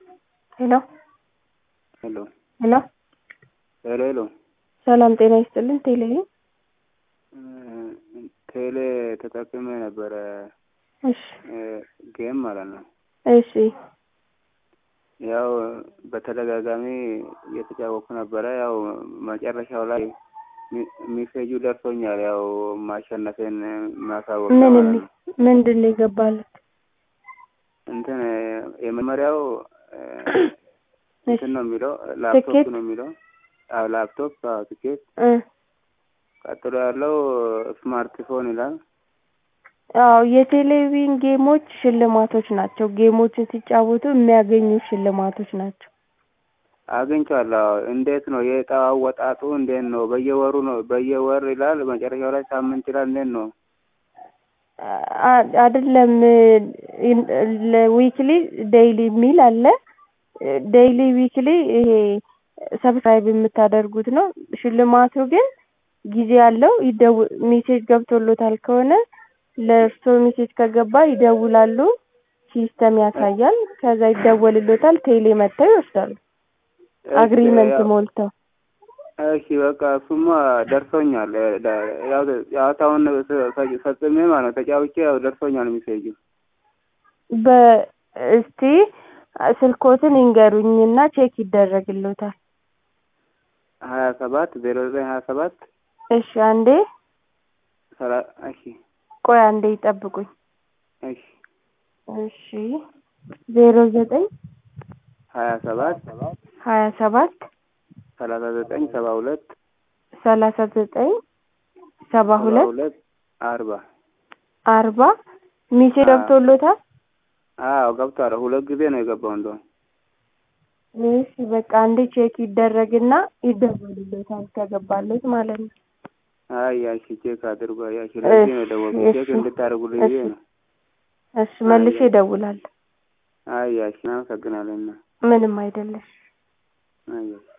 ሄሎ ሄሎ ሄሎ ሄሎ ሄሎ ሰላም ጤና ይስጥልን። ቴሌ ቴሌ ተጠቅሜ ነበረ እሺ ጌም ማለት ነው። እሺ ያው በተደጋጋሚ እየተጫወኩ ነበረ። ያው መጨረሻው ላይ ሚሴጁ ደርሶኛል። ያው ማሸነፌን ማሳወቅ ምን ማለት የሚ- ነው። ምንድን ነው የገባለት? እንትን የመጀመሪያው እሺ እንትን ነው የሚለው ላፕቶፕ ትኬት? ነው የሚለው አዎ ላፕቶፕ አዎ ትኬት እ ቀጥሎ ያለው ስማርትፎን ይላል። አዎ የቴሌቪዥን ጌሞች ሽልማቶች ናቸው። ጌሞችን ሲጫወቱ የሚያገኙ ሽልማቶች ናቸው። አግኝቻለሁ። አዎ። እንዴት ነው የዕጣው አወጣጡ? እንዴት ነው? በየወሩ ነው በየወር ይላል፣ መጨረሻው ላይ ሳምንት ይላል። እንዴት ነው? አ- አይደለም ዊክሊ ዴይሊ የሚል አለ። ዴይሊ ዊክሊ ይሄ ሰብስክራይብ የምታደርጉት ነው። ሽልማቱ ግን ጊዜ አለው። ይደው ሜሴጅ ገብቶሎታል ከሆነ ለእርሶ ሜሴጅ ከገባ ይደውላሉ። ሲስተም ያሳያል። ከዛ ይደወልሎታል። ቴሌ መጥተው ይወስዳሉ። አግሪመንት ያው- ሞልተው እሺ በቃ እሱማ ደርሶኛል። ያው ጨዋታውን ፈ- ፈጽሜ ማለት ነው ተጫውቼ ያው ደርሶኛል ሚሴጁ። በእስቲ ስልኮትን ይንገሩኝና ቼክ ይደረግሎታል። ሀያ ሰባት ዜሮ ዘጠኝ ሀያ ሰባት እሺ አንዴ ሰላ እሺ ቆይ አንዴ ይጠብቁኝ። እሺ እሺ ዜሮ ዘጠኝ ሀያ ሰባት ሀያ ሰባት ሰላሳ ዘጠኝ ሰባ ሁለት ሰላሳ ዘጠኝ ሰባ ሰባ ሁለት ሁለት አርባ አርባ ሚሴ አዎ። ገብቶሎታል። አዎ ገብቷል። ሁለት ጊዜ ነው የገባው እንደውም እሺ በቃ አንዴ ቼክ ይደረግና ይደወልሎታል ከገባለት ማለት ነው። አይ ያሺ ቼክ አድርጓ ያሺ ለዚህ ነው የደወልኩት እሺ፣ ቼክ እንድታደርጉልኝ ብዬ እሺ። ነው። እሺ መልሼ እደውላለሁ። አይ ያሺ እናመሰግናለን። ምንም አይደለሽ። አይ ያሺ